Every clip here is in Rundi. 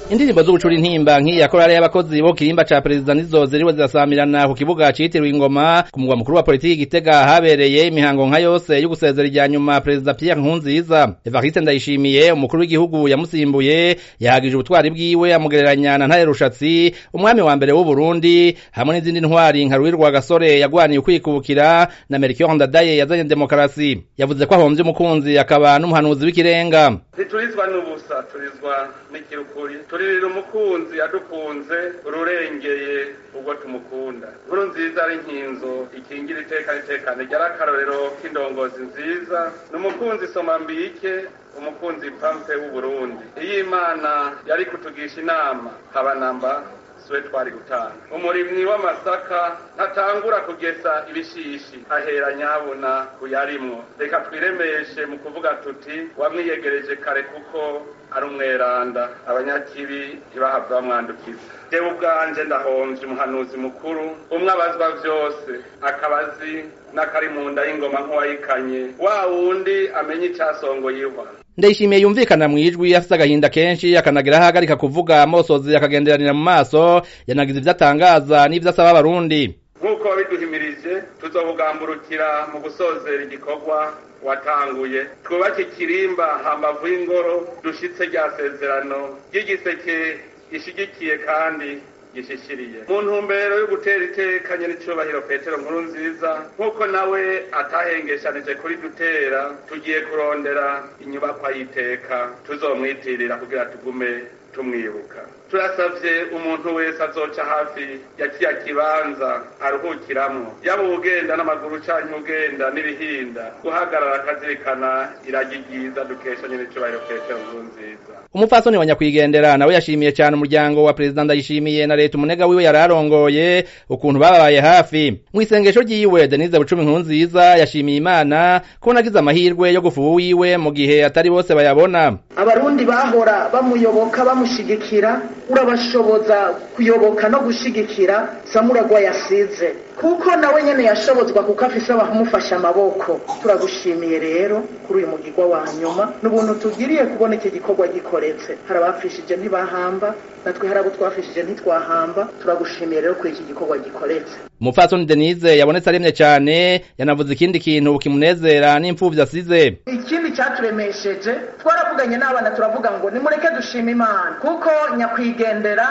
indirimbo z'ubucura intimba nk'iya korale y'abakozi bo kirimba ca perezida nizo ziriwe zirasamirana ku kibuga citiriwe ingoma ku mugwa mukuru wa politiki gitega habereye imihango nka yose yo gusezera irya nyuma perezida Pierre Nkurunziza Evariste Ndayishimiye umukuru w'igihugu yamusimbuye yahagije ubutwari bwiwe amugereranya na Ntare Rushatsi umwami wa mbere w'u Burundi hamwe n'izindi ntwari nka Ruhirwa Gasore yagwaniye ukwikubukira na Melchior Ndadaye yazanye demokarasi yavuze ko ahomvye umukunzi akaba n'umuhanuzi w'ikirenga ntiturizwa n'ubusa turizwa n'ikirukuri turirira umukunzi adukunze ururengeye ubwo tumukunda nkuru nziza ari nkinzo ikingira iteka n'itekane ryarakarorero k'indongozi nziza ni umukunzi soma mbike umukunzi pampe w'uburundi iyo imana yari kutugisha inama haba namba siwe twari gutanga umurimyi w'amasaka ntatangura kugesa ibishishi ahera nyabuna kuyarimwo reka twiremeshe mu kuvuga tuti wamwiyegereje kare kuko ari umweranda abanyakibi ntibahava bamwandukiza jewe ubwanje ndahomvye umuhanuzi mukuru umwe abazwa vyose akabazi n'akari mu nda y'ingoma nk'uwayikanye wa wundi amenye icasongoye ihwa ndayishimiye yumvikana mu ijwi afise agahinda kenshi akanagira ahagarika kuvuga amosozi akagenderanira mu maso yanagize ivyo atangaza n'ivyo asaba abarundi nk'uko wabiduhimirije tuzobugamburukira mu gusozera igikorwa watanguye twubake ikirimba hambavu y'ingoro dushitse rya sezerano ry'igiseke gishigikiye kandi gishishiriye mu ntumbero yo gutera iteka nyir'icubahiro petero nkuru nziza nk'uko nawe atahengeshanije kuri dutera tugiye kurondera inyubakwa y'iteka tuzomwitirira kugira tugume tumwibuka turasavye umuntu wese azoca hafi ya kiya kibanza aruhukiramwo yaba ugenda n'amaguru canke ugenda n'ibihinda guhagarara akazirikana iragi ryiza dukesha nyir'icubahiro petero nkuru nziza umupfasoni wa nyakwigendera nawe yashimiye cyane umuryango wa perezida ndayishimiye na leta umunega wiwe yari arongoye ukuntu bababaye hafi mu isengesho ryiwe denise bucumi nkuru nziza yashimiye imana ko nagize amahirwe yo gufuha wiwe mu gihe atari bose bayabona abarundi bahora bamuyoboka bamushigikira urabashoboza kuyoboka no gushigikira samuragwa yasize kuko nawe nyene yashobozwa kuko afise abamufasha amaboko turagushimiye rero kuri uyu mugirwa wa nyuma n'ubuntu tugiriye kubona iki gikorwa gikoretse hari abapfishije ntibahamba natwe hari abo twafishije ntitwahamba turagushimiye rero kuri iki gikorwa gikoretse umupfasoni denise yabonetse aremye cyane yanavuze ikindi kintu kimunezera n'impfuvyi asize ikindi cyaturemesheje twaravuganye n'abana turavuga ngo nimureke dushima imana kuko nyakwigendera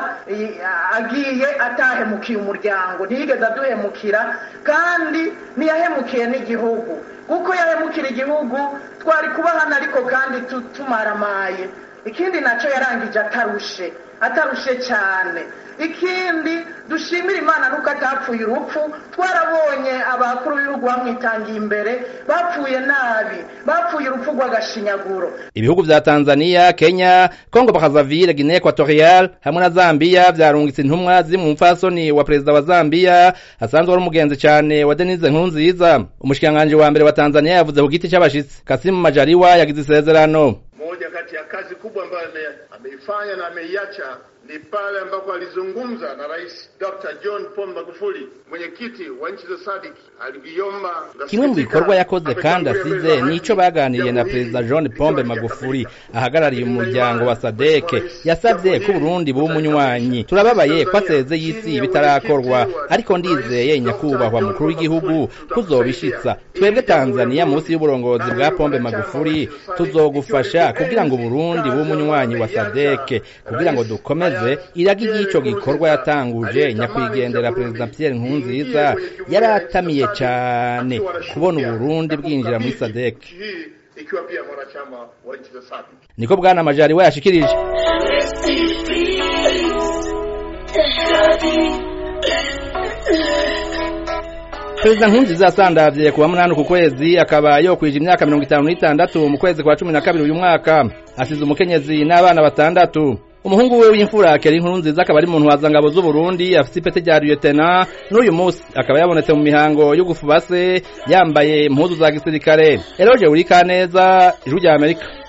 agiye atahemukiye umuryango ntiyigeze aduhemukira kandi ntiyahemukiye n'igihugu kuko yahemukira igihugu twari kuba hano ariko kandi tumaramaye ikindi nacyo yarangije atarushe atarushe cyane ikindi dushimira imana nuko atapfuye urupfu twarabonye abakuru b'ibihugu bamwitangiye imbere bapfuye nabi bapfuye urupfu rw'agashinyaguro ibihugu vya tanzania kenya kongo bakazavire guinea equatorial hamwe na zambia vyarungitse intumwa ziri mu mupfasoni wa perezida wa zambia asanzwe ari umugenzi cane wa denise nkurunziza umushikiranganji wa mbere wa tanzania yavuze ku giti c'abashitsi kasimu majaliwa yagize isezerano moja kati ya kazi kubwa ambayo ameifanya na ameiacha ni pale ambapo alizungumza na Rais Dr. John Pombe Magufuli, mwenyekiti wa nchi za SADC, aliviomba kimwe mu bikorwa yakoze kandi asize nico baganiriye na perezida John Pombe Magufuli ahagarariye umuryango wa SADC yasabye ko Burundi buba umunywanyi turababaye ko aseze y'isi bitarakorwa ariko ndizeye nyakubahwa mukuru w'igihugu kuzobishitsa twebwe Tanzania munsi y'uburongozi bwa Pombe Magufuli tuzogufasha kugira ngo Burundi buba umunywanyi wa SADC kugira ngo dukomeze iragi ry'ico gikorwa yatanguje nyakwigendera perezida Pierre Nkurunziza yaratamiye cane kubona Uburundi bwinjira muri SADC ikiwa pia mwanachama wa nchi za SADC. niko bwana Majari we yashikirije Perezida Nkurunziza yasandavye kuwa munani ku kwezi akaba yokwije imyaka mirongo itanu n'itandatu mu kwezi kwa cumi na kabiri uyu mwaka asize umukenyezi n'abana batandatu umuhungu we w'imfura Keri Nkurunziza akaba ari muntu wazangabo z'u Burundi afise ipete rya lieutenant n'uyu munsi akaba yabonetse mu mihango yo gufubase yambaye impuzu za gisirikare Eroje Urikaneza ijwi rya Amerika